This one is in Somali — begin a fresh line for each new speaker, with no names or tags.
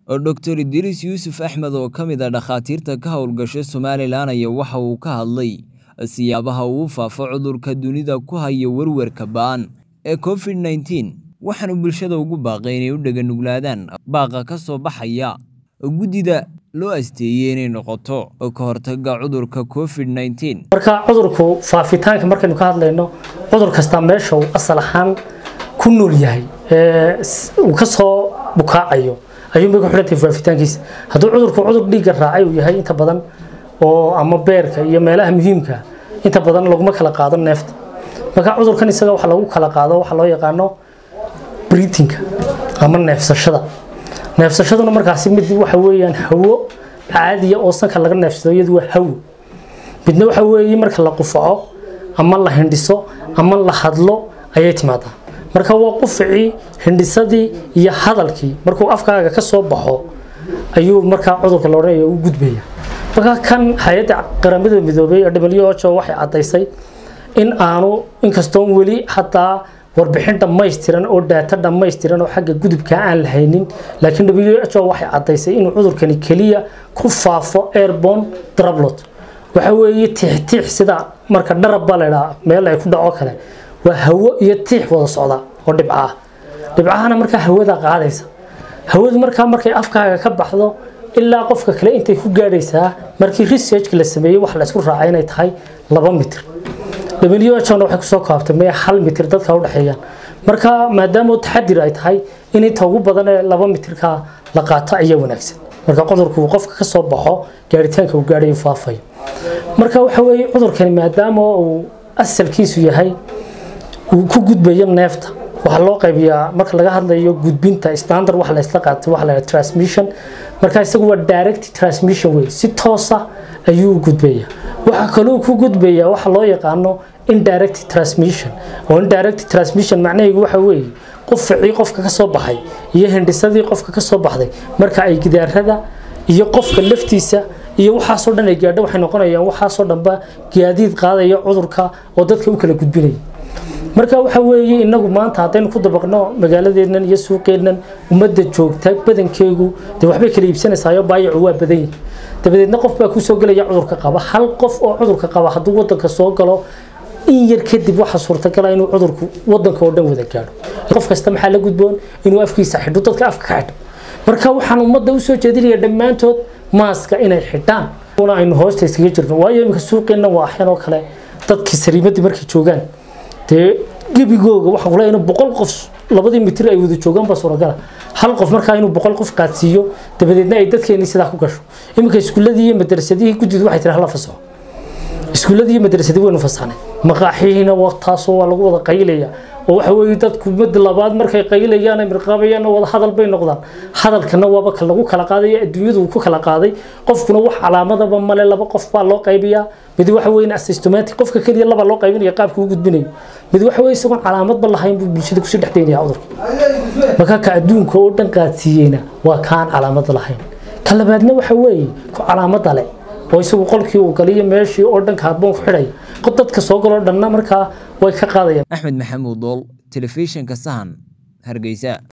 Dr Idriis Yuusuf Axmed oo ka mid ah dhakhaatiirta ka howlgasha Somalilan ayaa waxa uu ka hadlay siyaabaha uu u faafo cudurka dunida ku haya werwerka ba'an ee Covid-19 waxaana bulshada ugu baaqay inay u dhaganuglaadaan baaqa ka soo baxaya guddida loo asteeyay inay noqoto ka hortagga cudurka Covid-19
marka cudurku faafitaanka markaynu ka hadlayno cudur kasta meesha uu asal ahaan ku nool yahay ee uu ka soo bukaacayo ayuu bay ku xidhantahay faafitaankiisa hadduu cudurku cudur dhiigga raacay uu yahay inta badan oo ama beerka iyo meelaha muhiimka inta badan laguma kala qaado neefta marka cudurkan isaga waxa lagu kala qaado waxa loo yaqaano breathingka ama neefsashada neefsashaduna markaasi mid waxa weeyaan hawo caadiya oo sanka laga neefsado iyadu waa hawo midna waxa weeye marka la qufaco ama la hindhiso ama la hadlo ayay timaadaa marka waa quficii hindhisadii iyo hadalkii markuu afkaaga ka soo baxo ayuu markaa cudurka la odhanaya u gudbaya marka kan hay-adda qaramada midoobay ee WHO waxay caddaysay in aanu inkastoon weli hataa warbixin dhammaystiran oo daata dhammaystiran oo xagga gudubka aan la haynin laakiin WHO waxay caddaysay inuu cudurkani keliya ku faafo airborne droplet waxa weeye tiix-tiix sida marka dharabba la idhaa meel ay ku dhaco kale waa hawo iyo tiix wada socda oo dhibca ah dhibcahana markaa hawada qaadaysa hawadu markaa markay afkaaga ka baxdo ilaa qofka kale intay ku gaadhaysaa markii researchka la sameeyey wax la isku raacay inay tahay laba mitir WHO waxay kusoo koobtay maya hal mitir dadka u dhexeeyaan marka maadaama taxadir ay tahay in inta ugu badan ee laba mitirka la qaato ayaa wanaagsan marka cudurku uu qofka ka soo baxo gaaritaanka uu gaadhayo faafayo marka waxa weeye cudurkani maadaama uu asalkiisu yahay uu ku gudbayo neefta waxaa loo qaybiyaa marka laga hadlayo gudbinta standard waxa la isla qaatay waxa la yidhaha transmission marka isagu waa direct transmission way si toosa ayuu u gudbayaa waxaa kaloo ku gudbayaa waxa loo yaqaano indirect transmission oo indirect transmission macnaheedu waxa weeye qufacii qofka ka soo baxay iyo hindhisadii qofka ka soo baxday marka ay gidaarada iyo qofka laftiisa iyo waxaasoo dhan ay gaadho waxay noqonayaan waxaasoo dhanba gaadiid qaadaya cudurka oo dadka u kala gudbinaya marka waxa weeye inagu maanta haddaynu ku dabaqno magaaladeednan iyo suuqeennan ummadda joogta badankeegu dee waxbay kala iibsanaysaayoo baayacu waa badan yihi dabadeedna qof baa kusoo gelaya cudurka qaba hal qof oo cudurka qaba hadduu wadanka soo galo in yar kadib waxa suurtagala inuu cudurku wadanka oo dhan wada gaadho qof kasta maxaa la gudboon inuu afkiisa xidho dadka afka ka xidho marka waxaan ummadda usoo jeedinaya dhammaantood maaska inay xidhaan aynu hoosta iskaga jirno waayo iminka suuqeenna waa axyan oo kale dadkii sariimadii markay joogaan dee gebigooga waxaan kula inuu boqol qof labadii mitir ay wada joogaan baa suuragala hal qof markaa inuu boqol qof qaadsiiyo dabadeedna ay dadkeenii sidaa ku gasho iminka iskuuladii iyo madrasadihii guddidu waxay tiri hala fasaxo iskuuladii iyo madrasadii waynu fasaxnay maqaaxihiina waa taasoo waa lagu wada qaylaya oo waxa weeye dadku mid labaad markay qaylayaan ay mirqaabayaan wada hadal bay noqdaan hadalkana waaba ka lagu kala qaadaya adduunyadu uu ku kala qaaday qofkuna wax calaamadaba male laba qof baa loo qaybiyaa mid waxa weeye asymptomatic qofka kaliya laba loo qaybinaya qaabka uu gudbinayo mid waxa weeye isagoon calaamadba lahayn buu bulshada kusii dhex daynaya cudurka marka ka adduunka oo dhan qaadsiiyeyna waa kaan calaamad lahayn ka labaadna waxa weeye ku calaamada leh oo isagu qolkii uu galiyo meeshii oo dhan kaarboon ku xidhaya dadka soo galoo dhanna markaa way ka qaadayaan
axmed maxamuud dool telefishinka sahan hargeysa